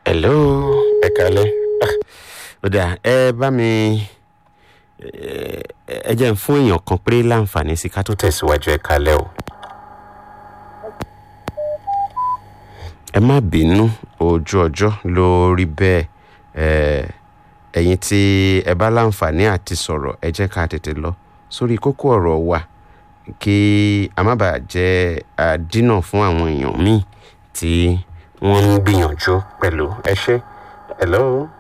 hello ẹ kalẹ́ Ah, ó dáa ẹ bá mi ẹ ẹ jẹ́ n fún èèyàn kan péré láǹfààní sí ká tó tẹ̀síwájú ẹ kalẹ́ o. ẹ má bínú ojú ọjọ́ ló rí bẹ́ẹ̀ ẹ ẹ̀yin tí ẹ bá láǹfààní àti sọ̀rọ̀ ẹ jẹ́ ká tètè lọ sórí kókó ọ̀rọ̀ wa kí a má bàa jẹ́ àdínà fún àwọn èèyàn míì tí wọ́n ń gbìyànjú pẹ̀lú ẹ ṣé hello.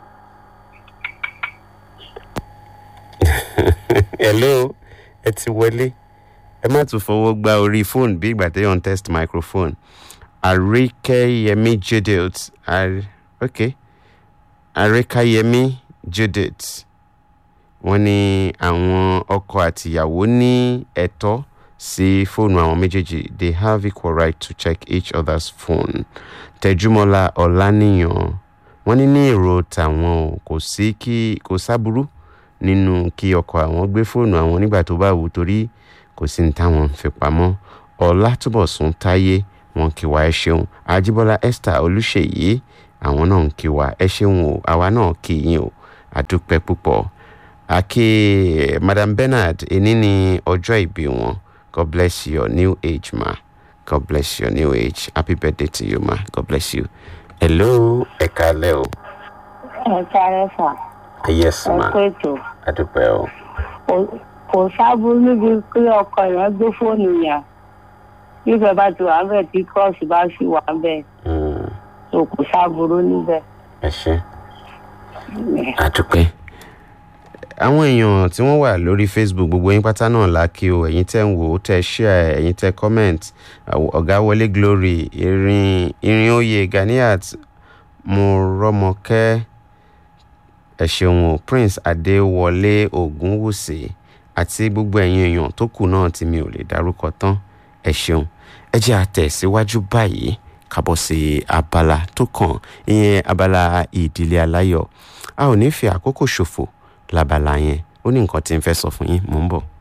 hello ẹ ti wọlé ẹ má tún fọwọ́ gba orí fóònù bí ìgbà tẹ́yọ̀ ń test microphone àríkẹ́yẹmí judith Ar- ok àríkẹ́yẹmí judith wọ́n ní àwọn ọkọ àtìyàwó ní ẹ̀tọ́ sí fóònù àwọn méjèèjì they have equal right to check each other's phone tẹjúmọ́lá ọ̀lànìyàn wọ́n ní ní èrò tàwọn o kò sí kí kò sábúrú nínú kí ọkọ àwọn gbé fóònù àwọn nígbà tó bá wù ú torí kò sí ní táwọn ń fi pamọ́ ọlátúbọ̀sún táyé wọn kí wa ẹ ṣeun ajíbọ́lá esther olùṣèyí àwọn náà ń kí wa ẹ ṣeun o àwa náà kí yín o àdúpẹ́ púpọ̀ àkè madam bernard èní ní ọjọ́ ìbí wọn god bless your new age ma god bless your new age happy birthday to you ma god bless you hello ẹ kálẹ́ o ẹ sáré fà yes ẹ ma kó ètò àdúpẹ́ o Kò- kò sábúrú níbi pé ọkọ yẹn gbé fóònù yẹn nífẹ̀ẹ́ bá ti wà bẹ́ẹ̀ tí kọ́ọ̀sì bá sì wà bẹ́ẹ̀ Mm, tó kò sábúrú níbẹ̀. ẹ ṣé àdúpẹ́ àwọn èèyàn tí wọ́n wà lórí facebook gbogbo yín pátá náà la kí o ẹ̀yin tẹ́ ń wò ó tẹ́ share ẹ̀yin tẹ́ comment àw- ọ̀gá wọlé glory irin irin oyè ganiat mọ̀rọ́mọkẹ́ ẹ ṣeun o prince adéwọlé ògúnwùsì àti gbogbo ẹ̀yin èèyàn tó kù náà tí mi ò lè dárúkọ tán ẹ ṣeun ẹ jẹ́ àtẹ̀síwájú báyìí kábọ̀ sí abala tó kàn ìyẹn abala ìdílé aláyọ̀ a ò ní fi àkókò ṣòfò lábala yẹn ó ní nǹkan tí n fẹ́ sọ fún yín mò ń bọ̀.